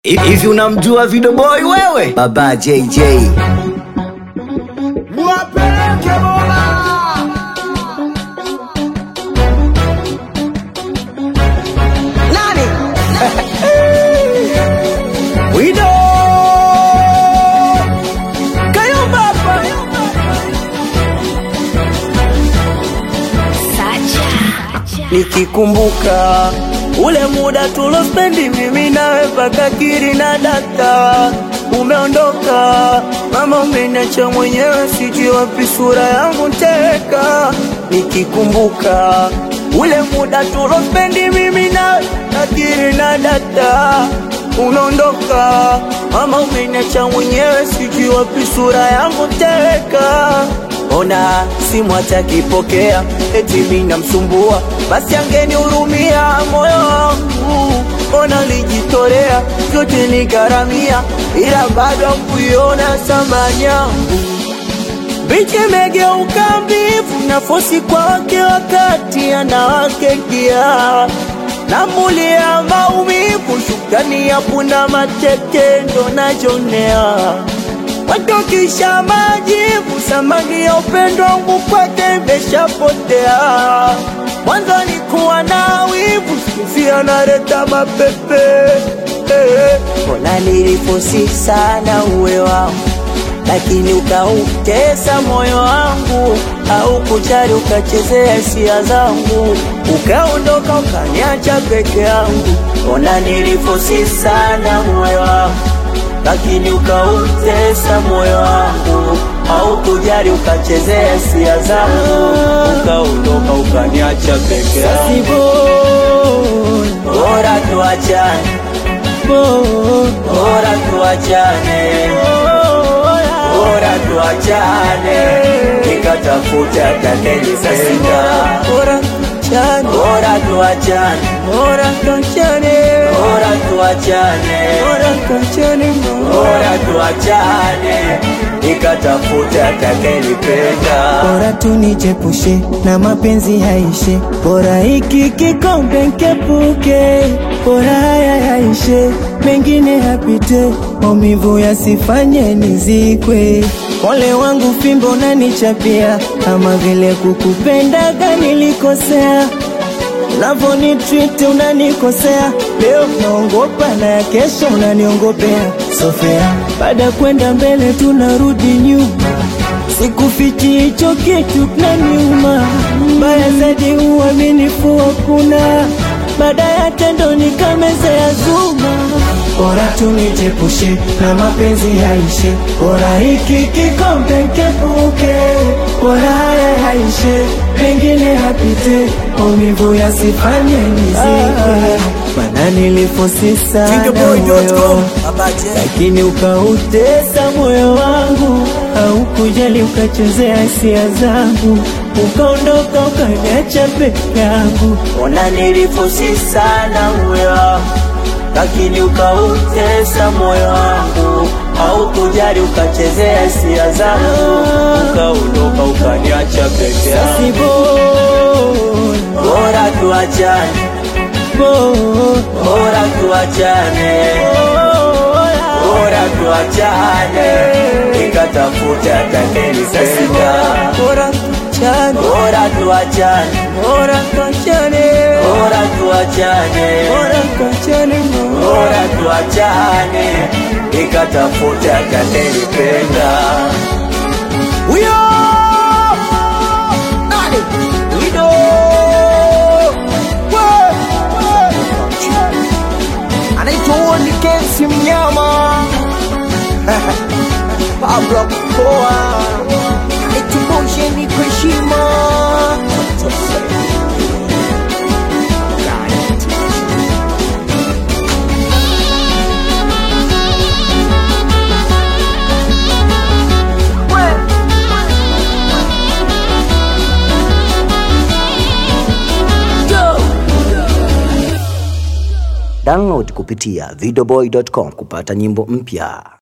Hivi unamjua Video Boy wewe? Baba JJ. Wapeleke Mola. Nani? Wido. Kayumba hapa. Nikikumbuka ule muda tulospendi mimi nawe mpaka kiri na data, umeondoka mama, umeniacha mwenyewe, sijui wapi sura yangu teka. Nikikumbuka ule muda tulospendi mimi nawe mpaka kiri na data, umeondoka mama, umeniacha mwenyewe, sijui wapi sura yangu teka. Ona simu atakipokea, eti mimi namsumbua, basi angenihurumia moyo wangu. Ona lijitolea vyote nigharamia, ila bado kuiona thamani yangu. Bichi imegeuka mbivu, nafosi kwa wake wakati anawake kia namulia maumivu, shukrani ya punda mateke ndo najonea watokisha majivu, samani ya upendo wangu kwake imeshapotea. Mwanzo nikuwa na wivu, sikuzi analeta mapepe eh. Mbona nilifosi sana uwe wangu, lakini ukautesa moyo wangu, au kujali ukachezea hisia zangu, ukaondoka ukaniacha peke yangu. Mbona nilifosi sana uwe wangu lakini ukautesa moyo wangu, au kujali ukachezea hisia zangu, ukaondoka ukaniacha peke yangu. Bora tuachane, bora tuachane, bora tuachane, nikatafuta atakayenipenda. Bora tuachane, bora tuachane, bora tuachane, bora tuachane, bora tuachane, bora tuachane, nikatafuta atakayenipenda. bora tunijepushe na mapenzi yaishe, bora hiki kikombe nkepuke, bora haya yaishe, mengine yapite, maumivu yasifanye nizikwe. Ole wangu fimbo nanichapia, kama vile kukupendaga nilikosea Unavyonitreat unanikosea, leo naongopa na ya kesho unaniongopea. Sofea, baada ya kwenda mbele tunarudi nyuma, sikufichi hicho kitu kinaniuma. Mbaya zaidi uaminifu hakuna, baada ya tendo nikamezea zuma. Bora tunijepushe na mapenzi yaishe, bora hiki kikombe nkepuke, bora haya yaishe, pengine yapite, maumivu yasifanye nizikwe. Maana nilifosi sana moyo Videoboy.com, Baba J. lakini ukautesa moyo wangu, au kujali ukachezea hisia zangu, ukaondoka ukaniacha peke yangu. Ona nilifosi sana uwe wangu, lakini ukautesa moyo wangu, au kujali ukachezea hisia zangu, ukaondoka ukaniacha peke yangu. Si bora, Bora tuachane, bora, bora tuachane, bora tuachane, nikatafuta atakayenipenda. bora tuachane, Bora tuachane, bora tuachane, bora tuachane, bora tuachane, bora tuachane, nikatafuta atakayenipenda. Huyo. Nani? Wido. We, we. Anaitwa Woni Kensi Mnyama. Pablo Poa. Anaitwa ni kwa heshima. Download kupitia videoboy.com kupata nyimbo mpya.